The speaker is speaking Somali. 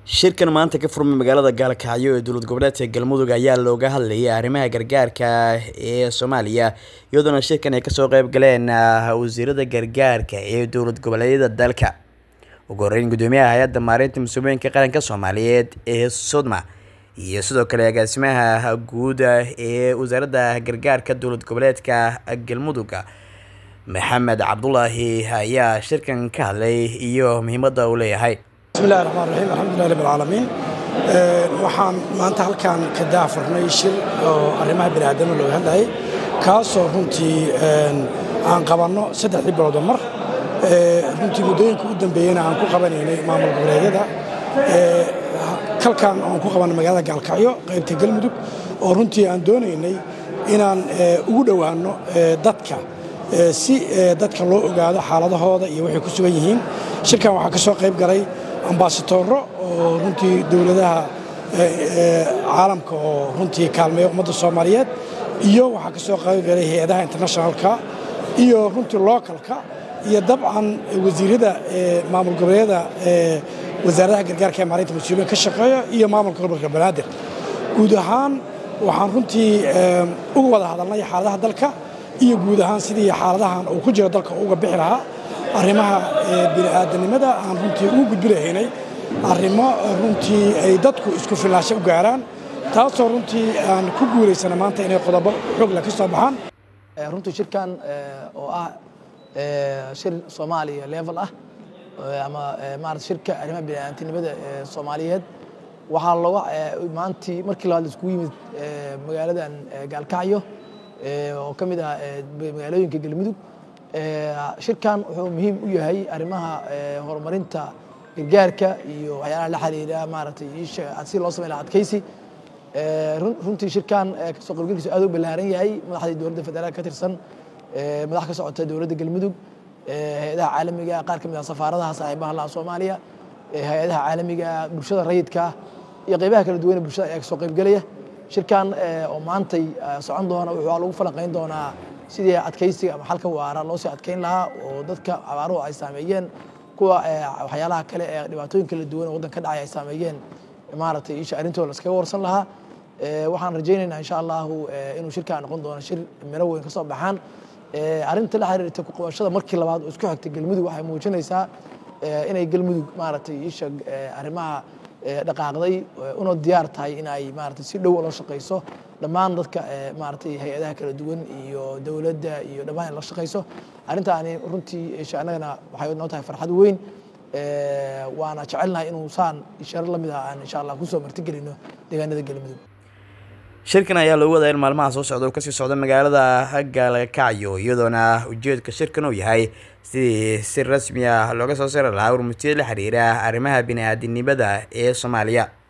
shirkan maanta ka furmay magaalada gaalkacyo ee dowlad goboleedka galmudug ayaa looga hadlayay arrimaha gargaarka ee soomaaliya iyadoona shirkan ay kasoo qeyb galeen wasiirada gargaarka ee dowlad goboleedyada dalka ugu horeyn gudoomiyaha hay-adda maareynta mas-uuliyinka qaranka soomaaliyeed ee sodma iyo sidoo kale agaasimaha guud ee wasaaradda gargaarka dowlad goboleedka galmudug maxamed cabdulaahi ayaa shirkan ka hadlay iyo muhiimadda uu leeyahay bismillahi raxmaan raxiim alxamdulilah rabbi alcaalamiin waxaan maanta halkan ka daafurnay shir oo arrimaha bini aadama looga hadlayay kaasoo runtii aan qabanno saddexdii biloodoo mar runtii muddooyinka u dambeeyeyna aan ku qabanaynay maamul goboleedyada kalkan oon ku qabanay magaalada gaalkacyo qaybta galmudug oo runtii aan doonaynay inaan ugu dhowaanno dadka si dadka loo ogaado xaaladahooda iyo waxay ku sugan yihiin shirkan waxaa ka soo qayb galay ambasadoro oo runtii dowladaha caalamka oo runtii kaalmeeya ummadda soomaaliyeed iyo waxaa ka soo qayb galay hay-adaha internationalka iyo runtii localka iyo dabcan wasiirada maamul goboleedyada wasaaradaha gargaarka ee maalinta mas-uuliyin ka shaqeeya iyo maamulka gobolka banaadir guud ahaan waxaan runtii uga wada hadalnay xaaladaha dalka iyo guud ahaan sidii xaaladahan uu ku jiro dalka uga bixi lahaa arrimaha bini'aadanimada aan runtii ugu gudbi lahaynay arrimo runtii ay dadku isku filaansho u gaaraan taasoo runtii aan ku guulaysana maanta inay qodobo xoogle ka soo baxaan runtii shirkan oo ah shir soomaaliya level ah ama maarata shirka arrimaha bini'aadantinimada ee soomaaliyeed waxaa looga maantii markii labaad iskugu yimid magaaladan gaalkacyo oo ka mid ah magaalooyinka galmudug shirkan wuxuu muhiim u yahay arrimaha horumarinta gargaarka iyo waxyaalaha la xiriira maaragtay si loo samey laha adkaysi runtii shirkan kasoo qaybgalkiisu aad u ballaaran yahay madaxdii dowladda federaalk ka tirsan madax ka socota dowladda galmudug hay-adaha caalamiga qaar ka mid ah safaaradaha saaxiibaha laha soomaaliya hay-adaha caalamiga bulshada rayidka iyo qeybaha kala duwan ee bulshada ayaa kasoo qaybgelaya shirkan oo maantay socon doona wuxuu lagu falanqayn doonaa sidii adkaysiga ama xalka waara loo sii adkayn lahaa oo dadka abaaruhu ay saameeyeen kuwa waxyaalaha kale ee dhibaatooyin kala duwan oo waddan ka dhacay ay saameeyeen maaragtay isha arrintooda laskaga warsan lahaa waxaan rajaynaynaa insha allahu inuu shirkaa noqon doono shir miro weyn ka soo baxaan arrinta la xiriirta kuqabashada markii labaad oo isku xigta galmudug waxay muujinaysaa inay galmudug maaragtay isha arrimaha dhaqaaqday una diyaar tahay in ay maarata si dhow la shaqayso dhammaan dadka maaragtay hay-adaha kala duwan iyo dowladda iyo dhammaan la shaqayso arrintaani runtii isha annagana waxay noo tahay farxad weyn waana jecelnahay inuu saan isharo lamid ah aan insha allah kusoo martigelino deegaanada galmudug shirkan ayaa loogu wadaa in maalmaha soo socda uu kasii socda magaalada gaalkacyo iyadoona ujeedka shirkan uu yahay sidii si rasmi ah looga soo sari lahaa warmutiyada la xiriira arrimaha bini-aadinimada ee soomaaliya